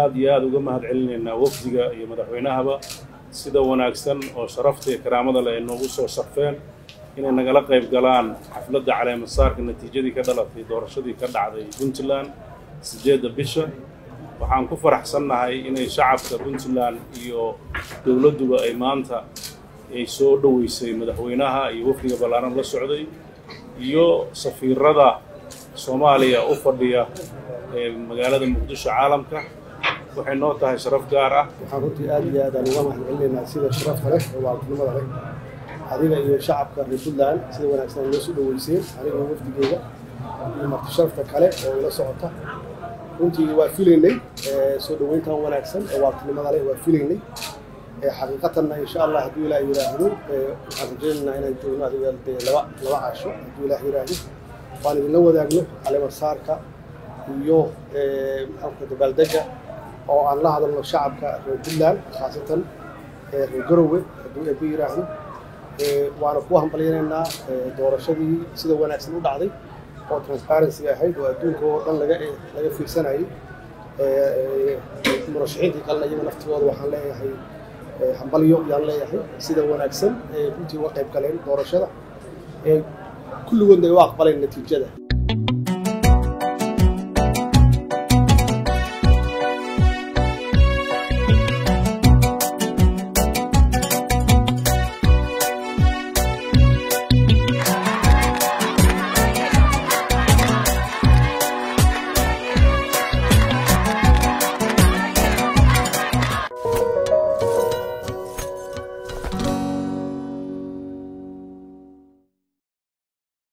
aad iyo aada uga mahad celinaynaa wafdiga iyo madaxweynahaba sida wanaagsan oo sharafta iyo karaamada leh ay noogu soo sharfeen inay nagala qayb galaan xafladda caleemasaarka natiijadii ka dhalatay doorashadii ka dhacday puntland siddeedda bisha waxaan ku faraxsannahay inay shacabka puntland iyo dowladduba ay maanta ay soo dhoweysay madaxweynaha iyo wafdiga ballaaran la socday iyo safiirada soomaaliya u fadhiya ee magaalada muqdisho caalamka waxay noo tahay sharaf gaar ah waxaan runtii aad iyo aad aan uga mahad celinaynaa sida sharafta leh oo waaltinimada leh adiga iyo shacabka reer puntland sida wanaagsan ay noo soo dhoweyseen aniga iyo wafdigeeda iyo marti sharafta kale oo ila socota runtii waa filaynay soo dhoweyntan wanaagsan oo waaltinimada leh waa filaynay xaqiiqatanna insha allah hadduu ilaah yidhaahdo waxaan rajaynaynaa inaan joogno adiga dee laba laba casho hadduu ilaah yidhaahdo waan idinla wadaagno caleemasaarka iyo maxaanka dabaaldega oo aan la hadalno shacabka reer puntland khaasatan reer garowe hadduu eeba yidhaahdo waana ku hambalyanaynaa doorashadii sida wanaagsan u dhacday oo transparency ahayd oo adduunka oo dhan laga laga fiirsanayay murashaxiintii kalena iyaga naftigooda waxaan leeyahay hambalyo yaan leeyahay sida wanaagsan runtii uga qayb galeen doorashada kulligoodna ay u aqbaleen natiijada